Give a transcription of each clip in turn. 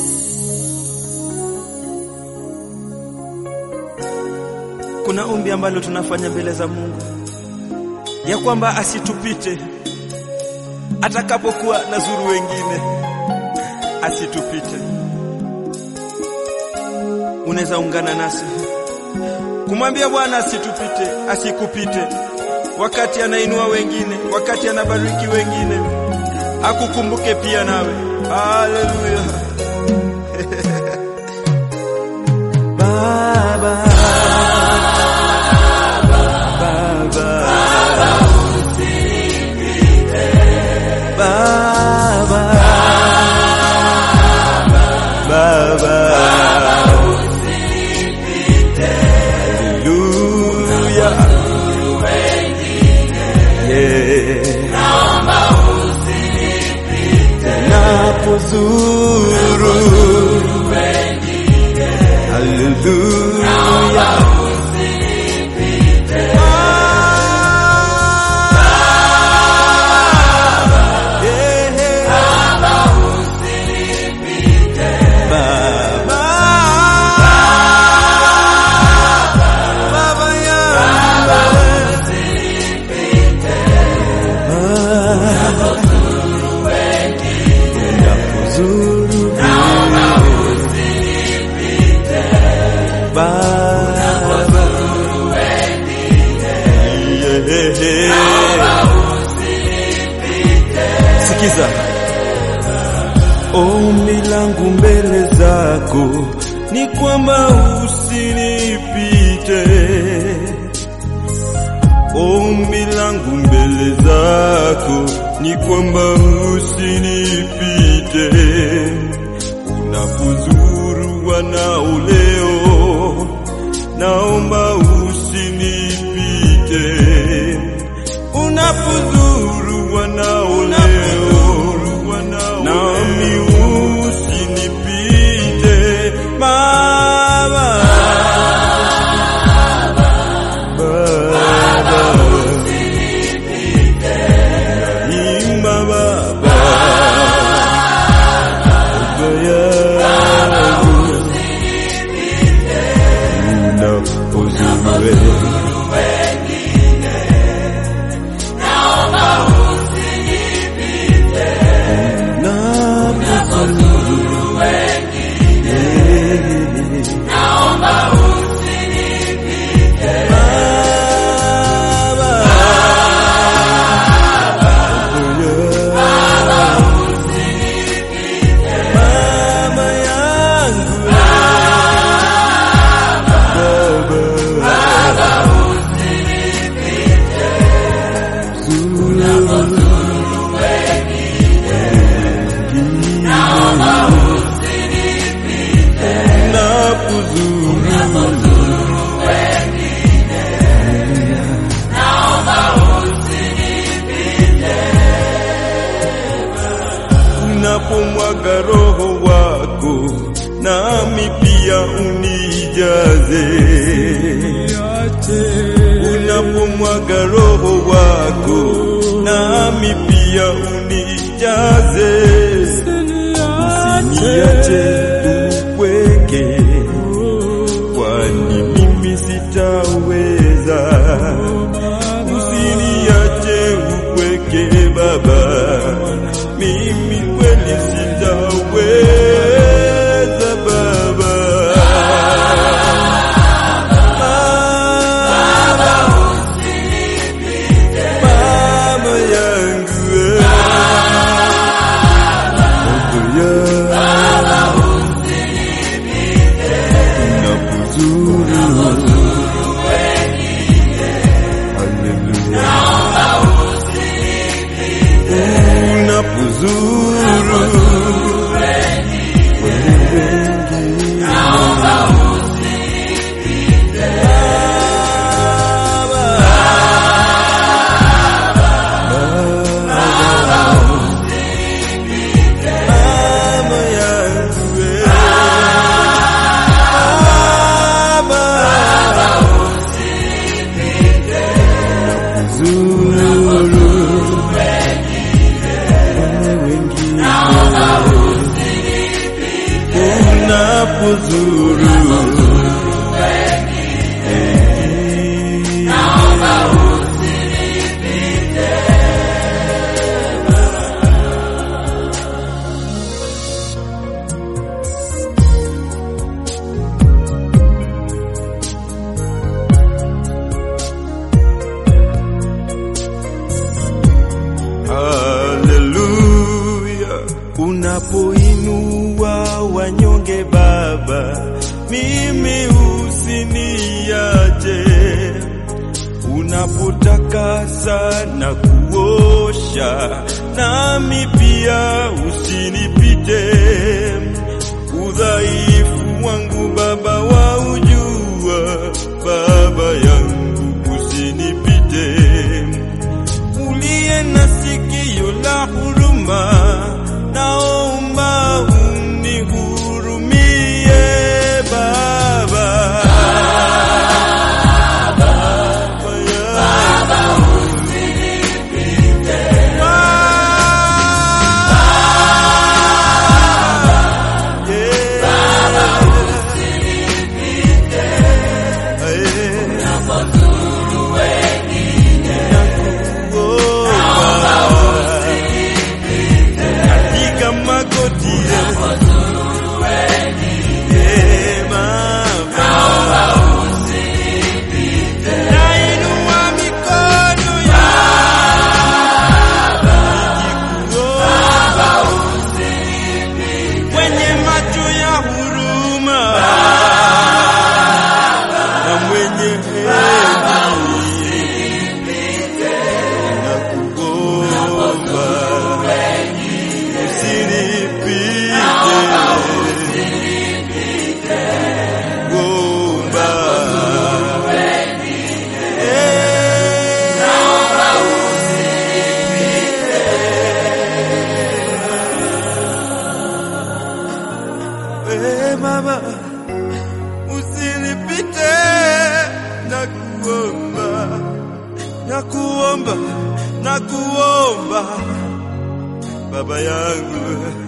Kuna ombi ambalo tunafanya mbele za Mungu ya kwamba asitupite atakapokuwa na zuru wengine, asitupite. Unaweza ungana nasi kumwambia Bwana asitupite, asikupite wakati anainua wengine, wakati anabariki wengine, akukumbuke pia nawe. Haleluya. Baba, Baba, Baba, Haleluya. Yeah. Napozuru Haleluya. Ah, yeah. Baba, Baba yangu. Napozuru Baba, Yeah. Sikiza ombi langu mbele zako ni kwamba usinipite. Ombi langu mbele zako ni kwamba usinipite. Unapozuru wanao leo, naomba usinipite. Unapozuru wanao leo, nami usinipite Baba. Baba. Naimba Baba. Baba yangu. Unapozuru Mama yangu unapomwaga roho wako nami pia unijaze unapomwaga roho wako nami pia unijaze usiniache upweke kwani mimi sitaweza usiniache upweke baba mimi kweli sitaweza baba Mama yangu ninapozuru Haleluya, unapoinua wanyonge Baba, mimi usiniache. Unapotakasa na kuosha, nami pia usinipite. Udhaifu wangu Baba waujua, Baba yangu usinipite uliye na sikio la huruma, naomba unihurumie Baba. Baba, Baba, yeah. Katika magoti Eh, Baba. Nainua mikono yangu kwenye macho ya huruma na mwenye heri na kuomba usinipite kuomba Eh, Baba usinipite na kuomba na kuomba na kuomba baba yangu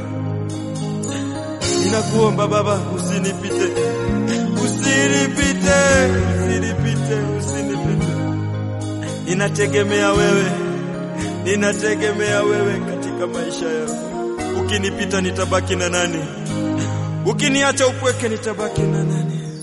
ninakuomba baba usinipite usinipite usinipite usinipite ninategemea wewe ninategemea wewe katika maisha yangu ukinipita nitabaki na nani ukiniacha upweke nitabaki na nani